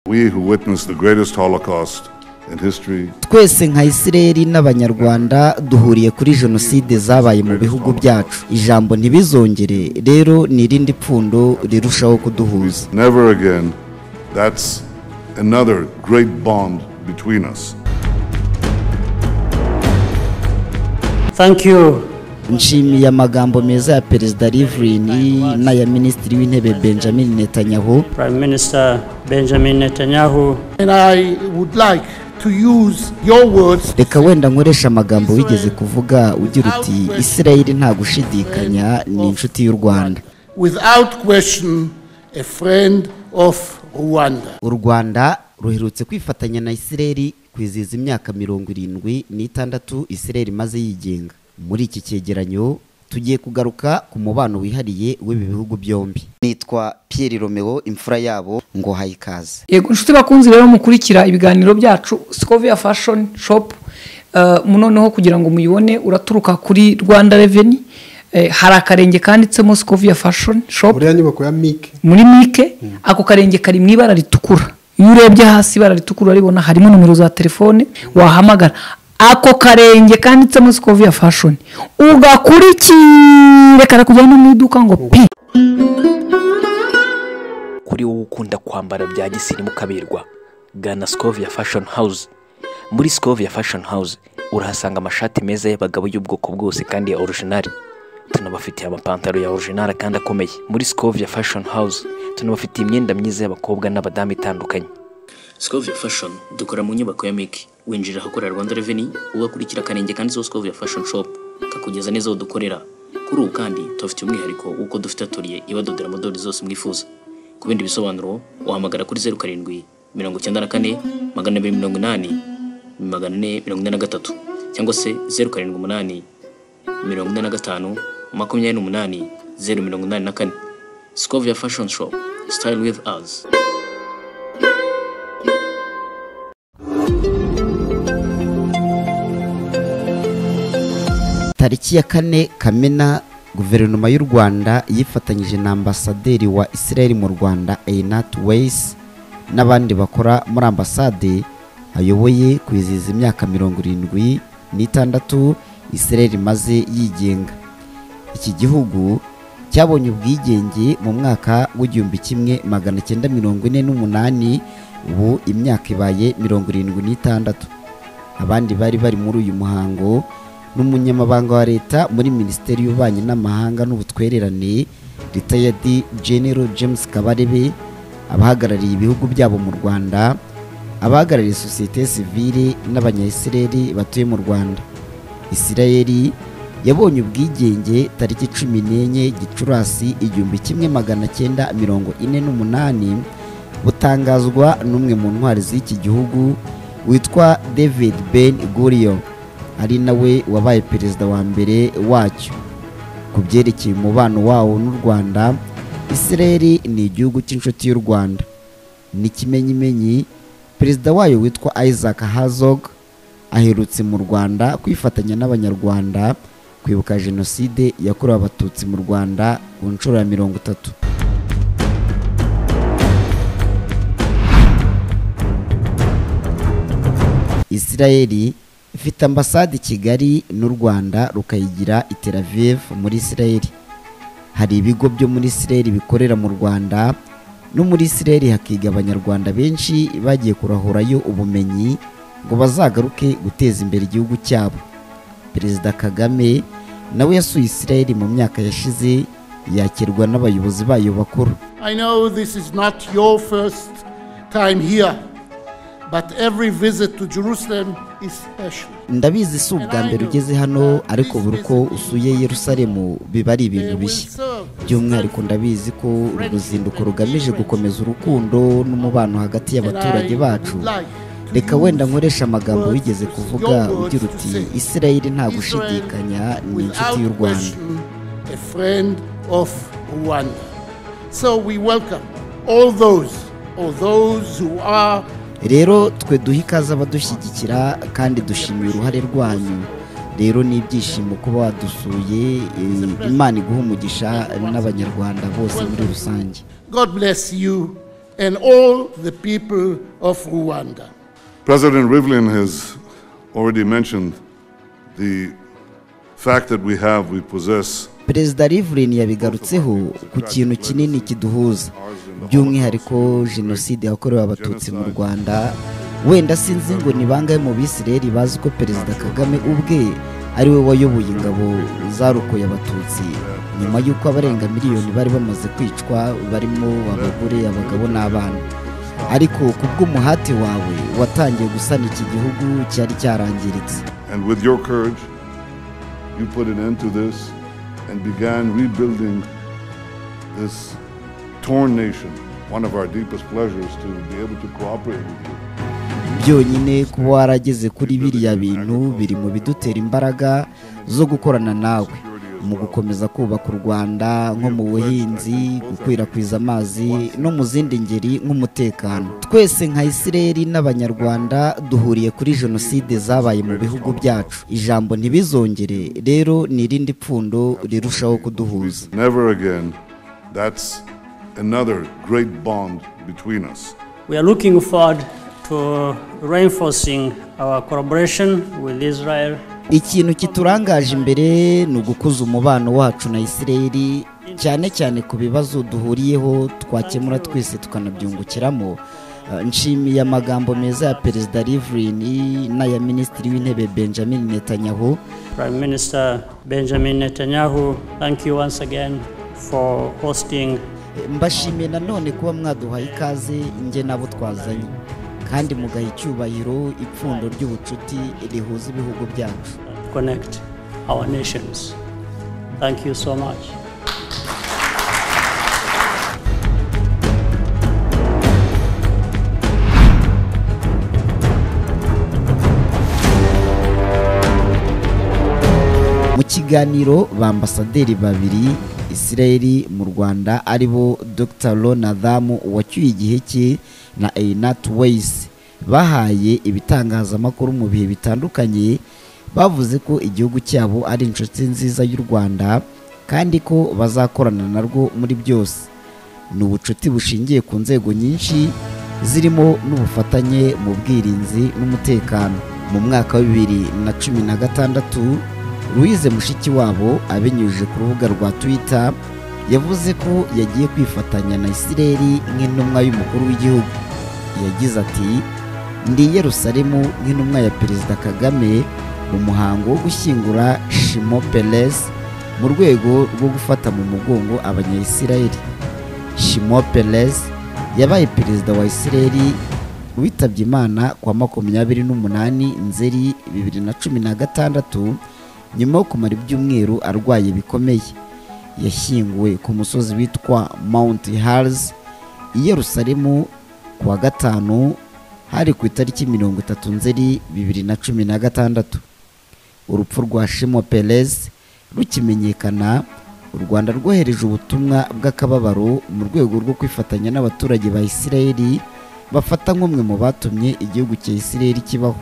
We who witnessed the greatest Holocaust in history, twese nka isireri n'abanyarwanda duhuriye kuri jenoside zabaye mu bihugu byacu ijambo ntibizongere rero ni irindi pfundo rirushaho kuduhuza never again. That's another great bond between us. Thank you. nshimiye amagambo meza ya perezida riverini n'aya minisitiri w'intebe benjamin netanyahu Prime Minister Benjamin Netanyahu, And I would like to use your words reka wenda nkoresha amagambo wigeze kuvuga ugira uti isirayeli nta gushidikanya ni inshuti y'u rwanda without question a friend of Rwanda. u rwanda ruherutse kwifatanya na isireri kwizihiza imyaka mirongo irindwi n'itandatu isireri imaze yigenga muri iki cyegeranyo tugiye kugaruka ku mubano wihariye w'ibi bihugu byombi nitwa Pierre romeo imfura yabo ngo hayikaze yego inshuti bakunzi rero mukurikira ibiganiro byacu sikoviya fashoni shopu noneho kugira ngo muyibone uraturuka kuri rwanda reveni hari akarenge kanditsemo sikoviya fashoni shopu buriya nyubako ya mike muri mike ako karenge kari mu ibara ritukura iyo urebye hasi ibara ritukura uraribona harimo nomero za telefone wahamagara ako karenge kanditsemo sikoviya fashoni ugakurikire karakujyana no mu iduka ngo pi kuri wowe ukunda kwambara bya gisirimu kaberwa gana Scovia Fashion House muri Scovia Fashion House urahasanga amashati meza y'abagabo y'ubwoko bwose kandi ya original tunabafitiye amapantaro ya original kandi akomeye muri Scovia Fashion House tunabafitiye imyenda myiza y'abakobwa n'abadamu itandukanye Scovia Fashion dukora mu nyubako ya Miki winjira ahakorera Rwanda Revenue ugakurikira akarenge kanditseho Scovia Fashion Shop kakugeza neza aho dukorera kuri ubu kandi tubafitiye umwihariko w'uko dufite atoriye ibadodera modeli zose mwifuza ku bindi bisobanuro wahamagara kuri zeru karindwi mirongo icyenda na kane magana abiri mirongo inani magana ane mirongo ine na gatatu cyangwa se zeru karindwi umunani mirongo ine na gatanu makumyabiri n'umunani zeru mirongo inani na kane Scovia Fashion Shop Style with us tariki ya kane kamena guverinoma y'u rwanda yifatanyije na ambasaderi wa isirayeli mu rwanda einat weyisi n'abandi bakora muri ambasade ayoboye kwizihiza imyaka mirongo irindwi n'itandatu isirayeli imaze yigenga iki gihugu cyabonye ubwigenge mu mwaka w'igihumbi kimwe magana cyenda mirongo ine n'umunani ubu imyaka ibaye mirongo irindwi n'itandatu abandi bari bari muri uyu muhango ni umunyamabanga wa leta muri minisiteri y'ububanyi n'amahanga n'ubutwererane ritayadi genero james kabarebe abahagarariye ibihugu byabo mu rwanda abahagarariye sosiyete sivile n'abanyayisireri batuye mu rwanda isirayeli yabonye ubwigenge tariki cumi n'enye gicurasi igihumbi kimwe magana cyenda mirongo ine n'umunani butangazwa n'umwe mu ntwari z'iki gihugu witwa david ben gurion ari nawe wabaye perezida wa mbere wacyo ku byerekeye umubano wawo n'u rwanda isireri ni igihugu cy'inshuti y'u rwanda n'ikimenyimenyi perezida wayo witwa isaac hazog aherutse mu rwanda kwifatanya n'abanyarwanda kwibuka jenoside yakorewe abatutsi mu rwanda ku nshuro ya mirongo itatu isirayeli ifite ambasade i kigali n'u rwanda rukayigira i Tel Aviv muri isirayeli hari ibigo byo muri isirayeli bikorera mu rwanda no muri isirayeli hakiga abanyarwanda benshi bagiye kurahurayo ubumenyi ngo bazagaruke guteza imbere igihugu cyabo perezida kagame nawe yasuye isirayeli mu myaka yashize yakirwa n'abayobozi bayo bakuru I know this is not your first time here, but every visit to Jerusalem is special. ndabizi si ubwa mbere ugeze hano ariko buri uko usuye yerusalemu biba ari ibintu bishya by'umwihariko ndabizi ko uru ruzinduko rugamije gukomeza urukundo n'umubano hagati y'abaturage bacu reka wenda nkoresha amagambo wigeze kuvuga ugira uti isirayeli nta gushidikanya ni inshuti y'u rwanda a friend of Rwanda. So we welcome all those, all those who are rero twe duhe ikaze abadushyigikira kandi dushimiye uruhare rwanyu rero ni ibyishimo kuba wadusuye eh, imana iguha umugisha n'abanyarwanda bose muri rusange God bless you and all the people of Rwanda. President Rivlin has already mentioned the fact that we have, we possess perezida Rivlin yabigarutseho ku kintu kinini kiduhuza by'umwihariko jenoside yakorewe abatutsi mu rwanda wenda sinzi ngo ni bangahe mu bisireri bazi ko perezida kagame ubwe ari we wayoboye ingabo zarokoye abatutsi nyuma y'uko abarenga miliyoni bari bamaze kwicwa barimo abagore abagabo n'abana ariko ku bw'umuhate wawe watangiye gusana iki gihugu cyari cyarangiritse And with your courage, you put an end to this and began rebuilding this torn nation. One of our deepest pleasures to be able to cooperate with you. byonyine kuba warageze kuri biriya bintu biri mu bidutera imbaraga zo gukorana nawe mu gukomeza kubaka u rwanda nko mu buhinzi gukwirakwiza amazi no mu zindi ngeri nk'umutekano twese nka isireri n'abanyarwanda duhuriye kuri jenoside zabaye mu bihugu byacu ijambo ntibizongere rero ni irindi pfundo rirushaho kuduhuza Never again. That's another great bond between us. We are looking forward to reinforcing our collaboration with Israel ikintu kiturangaje imbere ni ugukuza umubano wacu na isireri cyane cyane ku bibazo duhuriyeho twakemura twese tukanabyungukiramo Eh, nshimiye amagambo meza ya perezida Rivlin n'aya minisitiri w'intebe benjamin netanyahu Prime Minister Benjamin Netanyahu. Thank you once again for hosting Eh, mbashimiye nanone kuba mwaduhaye ikaze nge nabo twazanye kandi mugaha icyubahiro ipfundo ry'ubucuti rihuza ibihugu byacu and connect our nations. Thank you so much. mu kiganiro ba ambasaderi babiri isirayeli mu rwanda ari bo dr ronadamu wacyuye igihe cye na einat weyisi bahaye ibitangazamakuru mu bihe bitandukanye bavuze ko igihugu cyabo ari inshuti nziza y'u rwanda kandi ko bazakorana narwo muri byose ni ubucuti bushingiye ku nzego nyinshi zirimo n'ubufatanye mu bwirinzi n'umutekano mu mwaka wa bibiri na cumi na gatandatu louise mushikiwabo abinyujije ku rubuga rwa twitter yavuze ko yagiye kwifatanya na isireri nk'intumwa y'umukuru w'igihugu yagize ati ndi i yerusalemu nk'intumwa ya perezida kagame mu muhango wo gushyingura shimo peres mu rwego rwo gufata mu mugongo abanyayisirayeli shimo Peres yabaye perezida wa Isireli witabye Imana kwa makumyabiri n'umunani nzeri bibiri na cumi na gatandatu nyuma yo kumara ibyumweru arwaye bikomeye yashyinguwe ku musozi witwa Mount Hars i Yerusalemu ku wa gatanu hari ku itariki mirongo itatu nzeri bibiri na cumi na gatandatu urupfu rwa shimo perez rukimenyekana u rwanda rwohereje ubutumwa bw'akababaro mu rwego rwo kwifatanya n'abaturage ba isirayeli bafata nk'umwe mu batumye igihugu cya isirayeli kibaho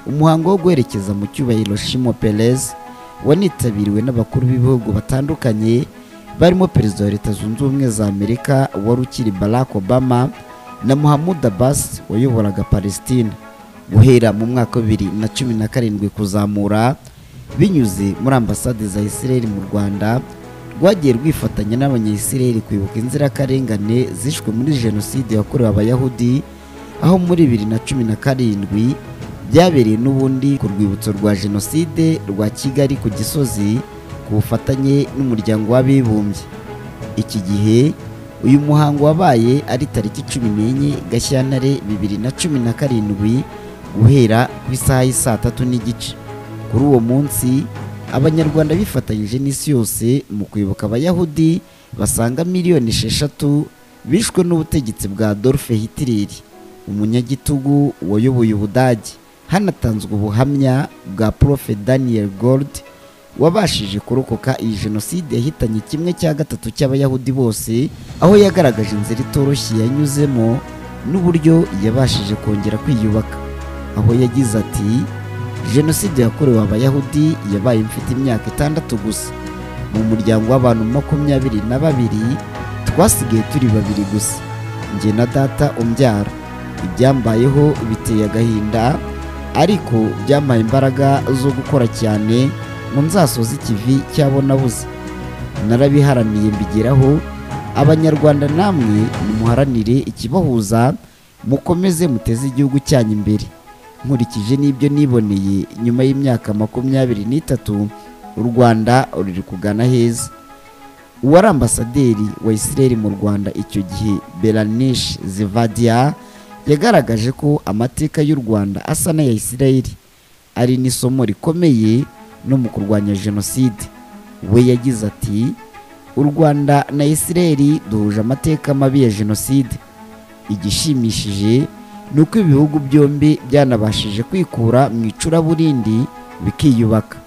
umuhango wo guherekeza mu cyubahiro shimo perez wanitabiriwe n'abakuru b'ibihugu batandukanye barimo perezida wa leta zunze ubumwe za amerika wari ukiri barack obama na muhammad abbas wayoboraga palestine guhera mu mwaka wa bibiri na cumi na karindwi kuzamura binyuze muri ambasade za isirayeli mu rwanda rwagiye rwifatanya n'abanyayisirayeli kwibuka inzirakarengane zishwe muri jenoside yakorewe abayahudi aho muri bibiri na cumi na karindwi byabereye n'ubundi ku rwibutso rwa jenoside rwa kigali ku gisozi ku bufatanye n'umuryango w'abibumbye iki gihe uyu muhango wabaye ari tariki cumi n'enye gashyantare bibiri na cumi na karindwi guhera ku isaha y'i saa tatu n'igice kuri uwo munsi abanyarwanda bifatanyije n'isi yose mu kwibuka abayahudi basaga miliyoni esheshatu bishwe n'ubutegetsi bwa Adolf Hitler umunyagitugu wayoboye ubudage hanatanzwe ubuhamya bwa prof daniel gold wabashije kurokoka iyi jenoside yahitanye kimwe cya gatatu cy'abayahudi bose aho yagaragaje inzira itoroshye yanyuzemo n'uburyo yabashije kongera kwiyubaka aho yagize ati jenoside yakorewe abayahudi yabaye mfite imyaka itandatu gusa mu muryango w'abantu makumyabiri na babiri twasigaye turi babiri gusa njye na data umbyara ibyambayeho biteye agahinda ariko byampaye imbaraga zo gukora cyane ngo nzasoze ikivi cyabo nabuze narabiharaniye mbigeraho abanyarwanda namwe nimuharanire ikibahuza mukomeze muteze igihugu cyanyu imbere nkurikije n'ibyo niboneye nyuma y'imyaka makumyabiri n'itatu u rwanda ruri kugana heza uwari ambasaderi wa israel mu rwanda icyo gihe beranish zivadia yagaragaje ko amateka y'u rwanda asa n'aya israel ari n'isomo rikomeye no mu kurwanya jenoside we yagize ati u rwanda na israel duhuje amateka mabi ya jenoside igishimishije ni uko ibihugu byombi byanabashije kwikura mu icuraburindi bikiyubaka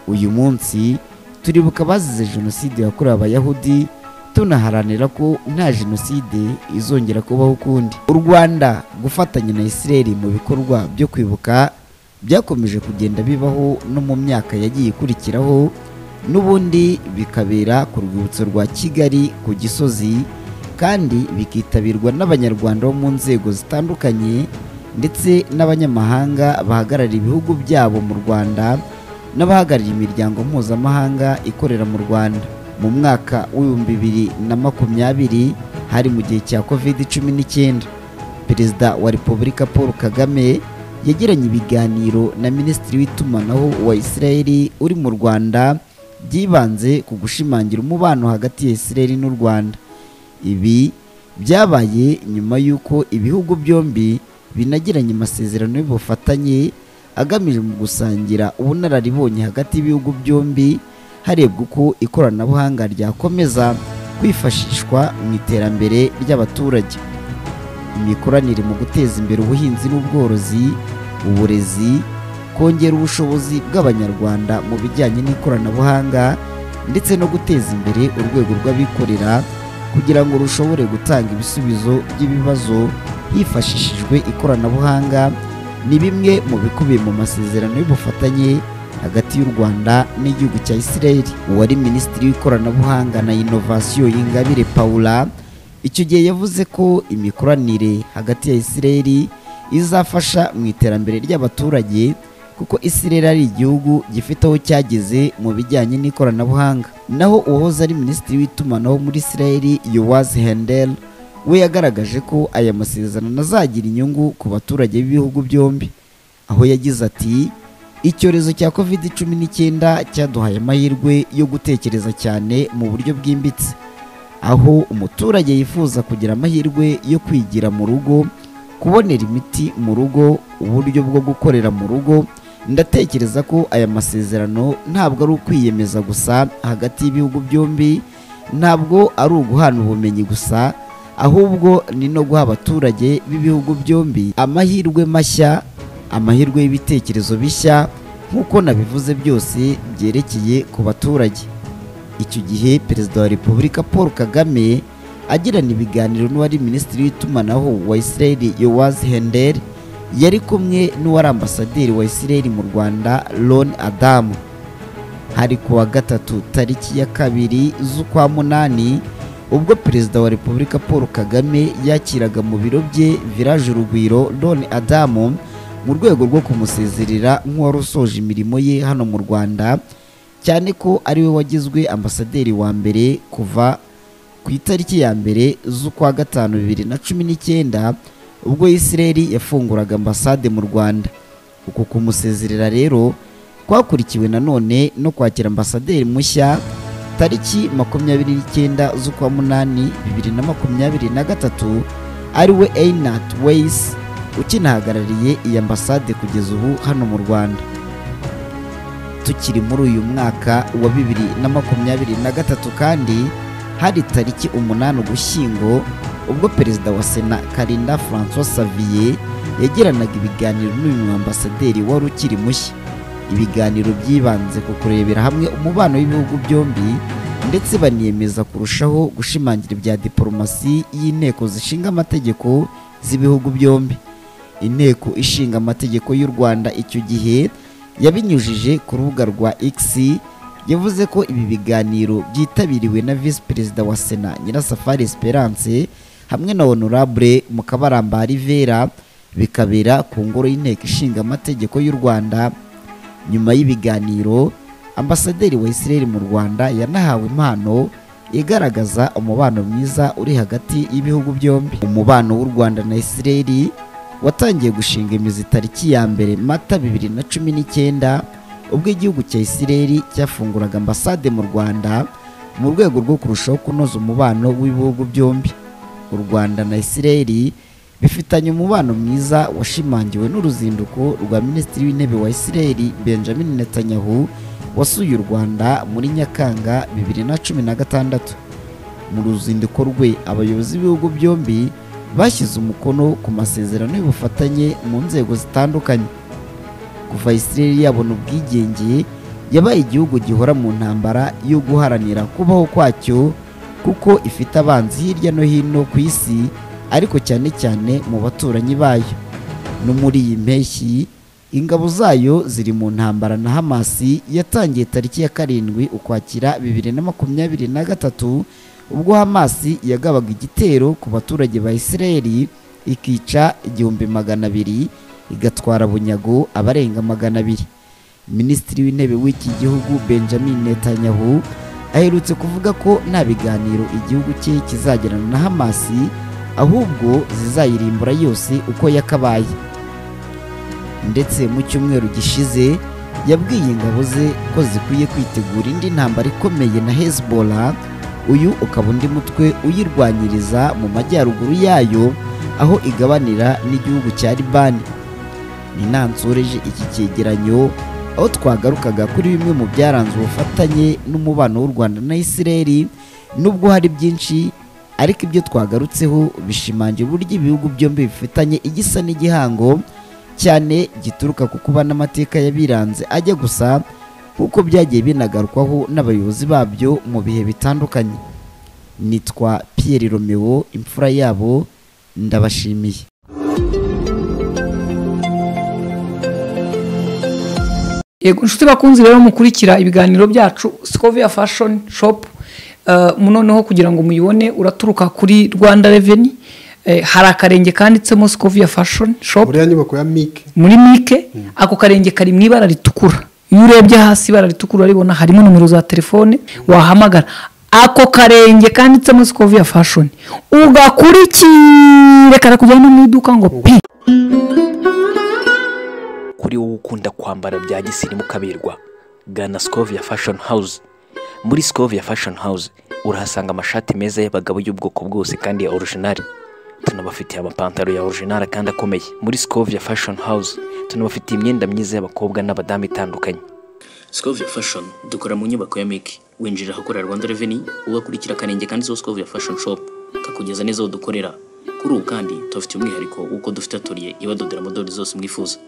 uyu munsi turibuka abazize jenoside yakorewe abayahudi tunaharanira ko nta jenoside izongera kubaho ukundi u rwanda gufatanya na israel mu bikorwa byo kwibuka byakomeje kugenda bibaho no mu myaka yagiye ikurikiraho n'ubundi bikabera ku rwibutso rwa kigali ku gisozi kandi bikitabirwa n'abanyarwanda bo mu nzego zitandukanye ndetse n'abanyamahanga bahagarariye ibihugu byabo mu rwanda n'abahagarariye imiryango mpuzamahanga ikorera mu rwanda mu mwaka w'ibihumbi bibiri na makumyabiri hari mu gihe cya covid cumi n'icyenda perezida wa repubulika paul kagame yagiranye ibiganiro na minisitiri w'itumanaho wa israeli uri mu rwanda byibanze ku gushimangira umubano hagati ya israeli n'u rwanda ibi byabaye nyuma y'uko ibihugu byombi binagiranye amasezerano y'ubufatanye agamije mu gusangira ubunararibonye hagati y'ibihugu byombi harebwa uko ikoranabuhanga ryakomeza kwifashishwa mu iterambere ry'abaturage imikoranire mu guteza imbere ubuhinzi n'ubworozi uburezi kongera ubushobozi bw'abanyarwanda mu bijyanye n'ikoranabuhanga ndetse no guteza imbere urwego rw'abikorera kugira ngo rushobore gutanga ibisubizo by'ibibazo hifashishijwe ikoranabuhanga ni bimwe mu bikubiye mu masezerano y'ubufatanye hagati y'u rwanda n'igihugu cya israel uwari minisitiri w'ikoranabuhanga na inovasiyo y'ingabire paula icyo gihe yavuze ko imikoranire hagati ya israel izafasha mu iterambere ry'abaturage kuko israel ari igihugu gifite aho cyageze mu bijyanye n'ikoranabuhanga naho uwahoze ari minisitiri w'itumanaho muri israel yowazi hendel we yagaragaje ko aya masezerano azagira inyungu ku baturage b'ibihugu byombi aho yagize ati icyorezo cya covid cumi n'icyenda cyaduhaye amahirwe yo gutekereza cyane mu buryo bwimbitse aho umuturage yifuza kugira amahirwe yo kwigira mu rugo kubonera imiti mu rugo uburyo bwo gukorera mu rugo ndatekereza ko aya masezerano ntabwo ari ukwiyemeza gusa hagati y'ibihugu byombi ntabwo ari uguhana ubumenyi gusa ahubwo ni no guha abaturage b'ibihugu byombi amahirwe mashya amahirwe y'ibitekerezo bishya nk'uko nabivuze byose byerekeye ku baturage icyo gihe perezida wa repubulika paul kagame agirana ibiganiro n'uwari minisitiri w'itumanaho wa israel yowazi hender yari kumwe n'uwari ambasaderi wa israel mu rwanda ron adamu hari ku wa gatatu tariki ya kabiri z'ukwa munani ubwo perezida wa repubulika paul kagame yakiraga mu biro bye village urugwiro don adamu mu rwego rwo kumusezerera nk'uwari usoje imirimo ye hano mu rwanda cyane ko ari we wagizwe ambasaderi wa mbere kuva ku itariki ya mbere z'ukwa gatanu bibiri na cumi n'icyenda ubwo israel yafunguraga ambasade mu rwanda uku kumusezerera rero kwakurikiwe nanone no kwakira ambasaderi mushya tariki makumyabiri n'icyenda z'ukwa munani bibiri na makumyabiri na gatatu ariwe einat weis ukinahagarariye iyi ambasade kugeza ubu hano mu rwanda tukiri muri uyu mwaka wa bibiri na makumyabiri na gatatu kandi hari tariki umunani ugushyingo ubwo perezida wa sena karinda francois saviye yagiranaga ibiganiro n'uyu ambasaderi wari ukiri mushya ibiganiro byibanze ku kurebera hamwe umubano w'ibihugu byombi ndetse baniyemeza kurushaho gushimangira ibya diporomasi y'inteko zishinga amategeko z'ibihugu byombi inteko ishinga amategeko y'u rwanda icyo gihe yabinyujije ku rubuga rwa x yavuze ko ibi biganiro byitabiriwe na visi perezida wa sena nyirasafari esperance hamwe na honorable mukabaramba Rivera bikabera ku ngoro y'inteko ishinga amategeko y'u Rwanda nyuma y'ibiganiro ambasaderi wa Israel mu Rwanda yanahawe impano igaragaza umubano mwiza uri hagati y'ibihugu byombi umubano w'u Rwanda na Israel watangiye gushinga imizi tariki ya mbere mata bibiri na cumi n'icyenda ubwo igihugu cya Israel cyafunguraga ambasade mu Rwanda mu rwego rwo kurushaho kunoza umubano w'ibihugu byombi u Rwanda na Israel bifitanye umubano mwiza washimangiwe n'uruzinduko rwa minisitiri w'intebe wa Israel Benjamin Netanyahu wasuye u Rwanda muri Nyakanga bibiri na cumi na gatandatu mu ruzinduko rwe abayobozi b'ibihugu byombi bashyize umukono ku masezerano y'ubufatanye mu nzego zitandukanye kuva Israel yabona ubwigenge yabaye igihugu gihora mu ntambara yo guharanira kubaho kwacyo kuko ifite abanzi hirya no hino ku isi ariko cyane cyane mu baturanyi bayo no muri iyi mpeshyi ingabo zayo ziri mu ntambara na hamasi yatangiye tariki ya karindwi ukwakira bibiri na makumyabiri na gatatu ubwo hamasi yagabaga igitero ku baturage ba isirayeli ikica igihumbi magana abiri igatwara bunyago abarenga magana abiri minisitiri w'intebe w'iki gihugu benjamin netanyahu aherutse kuvuga ko nta biganiro igihugu cye kizagirana na hamasi ahubwo zizayirimbura yose uko yakabaye ndetse mu cyumweru gishize yabwiye ingabo ze ko zikwiye kwitegura indi ntambara ikomeye na Hezbollah uyu ukaba undi mutwe uyirwanyiriza mu majyaruguru yayo aho igabanira n'igihugu cya Libani ninansoreje iki cyegeranyo aho twagarukaga kuri bimwe mu byaranze ubufatanye n'umubano w'u Rwanda na Israel nubwo hari byinshi ariko ibyo twagarutseho bishimangira uburyo ibihugu byombi bifitanye igisa n'igihango cyane gituruka ku kuba n'amateka yabiranze ajya gusa nk'uko byagiye binagarukwaho n'abayobozi babyo mu bihe bitandukanye nitwa Pierre Romeo imfura yabo ndabashimiye yego inshuti bakunze rero mukurikira ibiganiro byacu sikoviya fashoni shopu noneho kugira ngo muyibone uraturuka kuri rwanda reveni hari akarenge kanditsemo sikoviya fashoni shopu uriya nyubako ya mike muri mike ako karenge kari mu ibara ritukura iyo urebye hasi ibara ritukura urabibona harimo nomero za telefone wahamagara ako karenge kanditsemo sikoviya fashoni ugakurikire karakujyana mu iduka ngo pi kuri wowe ukunda kwambara bya gisirimu kaberwa gana sikoviya fashoni hawuze muri sikoviya fashoni hawuze urahasanga amashati meza y'abagabo y'ubwoko bwose kandi ya orujinari tunabafitiye amapantaro ya orujinari kandi akomeye muri sikoviya fashoni hawuze tunabafitiye imyenda myiza y'abakobwa n'abadamu itandukanye Scovia Fashion dukora mu nyubako ya Meki winjira ahakorera Rwanda Revenue ugakurikira akarenge kanditseho Scovia Fashion Shop kakugeza neza aho dukorera kuri ubu kandi tubafitiye umwihariko w'uko dufite atoriye ibadodera modeli zose mwifuza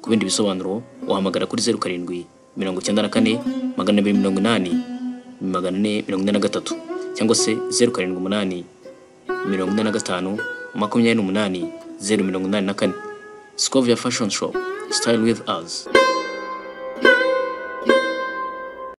ku bindi bisobanuro wahamagara kuri zeru karindwi mirongo icyenda na kane magana abiri mirongo inani magana ane mirongo ine na gatatu cyangwa se zeru karindwi umunani mirongo ine na gatanu makumyabiri n'umunani zeru mirongo inani na kane Scovia Fashion Shop Style with us